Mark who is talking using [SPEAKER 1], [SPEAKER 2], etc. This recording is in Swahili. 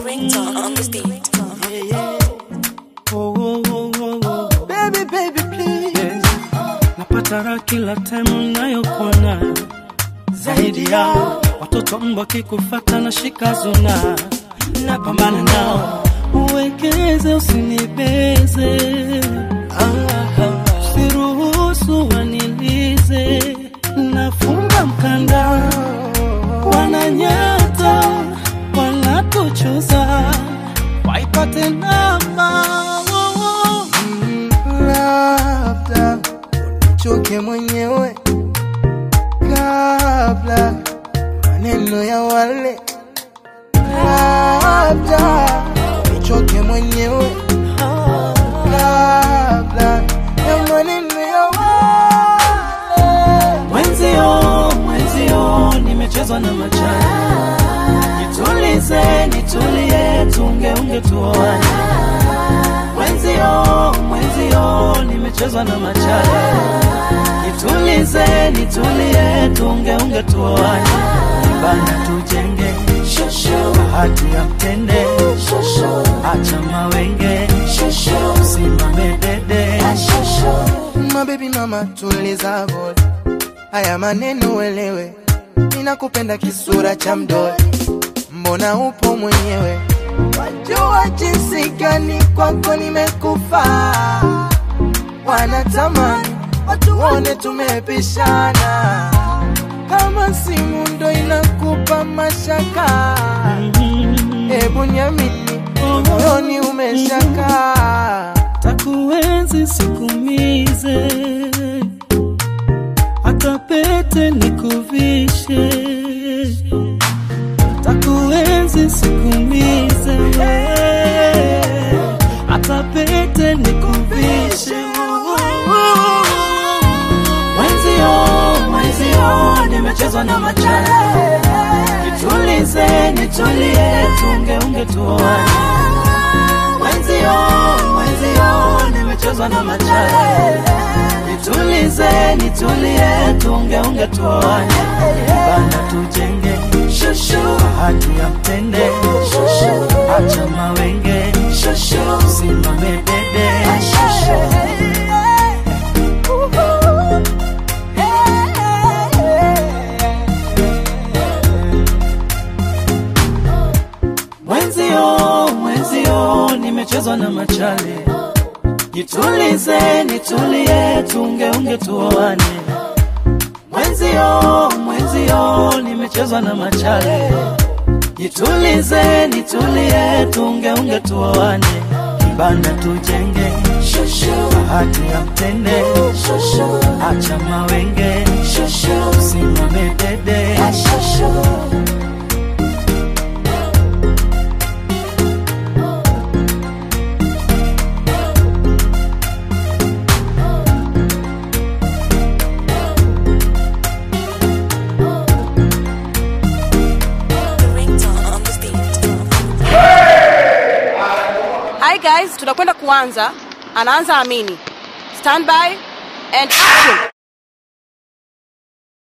[SPEAKER 1] ringtone on this beat.
[SPEAKER 2] Oh, oh, oh, oh, oh.
[SPEAKER 3] Baby, baby, please.
[SPEAKER 2] Yes. Napata raha kila time nayokuona zaidi yao watoto mbwa kikufata na shika zuna napambana nao uwekeze usinibeze usiruhusu wanilize nafunga mkanda wananyata wanatuchuza waipate namba oh, oh.
[SPEAKER 3] Labda unichoke mwenyewe kabla maneno ya wale, labda unichoke mwenyewe kabla ya maneno ya wale.
[SPEAKER 2] Mwenzio, mwenzio, nimechezwa na machani. Nitulize, nitulie, tungeunge tuoane. Mwenzio, mwenzio, nimechezwa na machani. Nitulize, nitulie, tungeunge tuoane. Bana tujenge bahati ya mtende, acha mawenge, simame dede.
[SPEAKER 3] Mabebi mama tuliza bodi, haya maneno uelewe, ninakupenda kisura cha mdoli, mbona upo mwenyewe, wajua jinsi gani kwako nimekufa, wanatamani watu waone tumepishana, kama simu ndo inakupa mashaka, hebu niamini, moyoni umeshakaa
[SPEAKER 2] takuenzi sikumize, hata pete nikuvishe. Takuenzi sikumize, hata pete nikuvishe. Mwenzio, mwenzio, nimechezwa na machale. Nitulize, nitulie, tungeunge tuoane mwenzio mwenzio nimechezwa na machale nitulize nitulie tungeunge tuoane bana tujenge bahati ya mtende acha mawenge simame dede mwenzio mwenzio nimechezwa na machale nitulize nitulie tungeunge tuoane mwenzio mwenzio nimechezwa na machale nitulize nitulie tungeunge tuoane kibanda tujenge bahati ya mtende acha mawenge simame dede
[SPEAKER 1] The ringtone on this beat.
[SPEAKER 4] Hi guys, tunakwenda kuanza. Anaanza Amini. Stand by and action.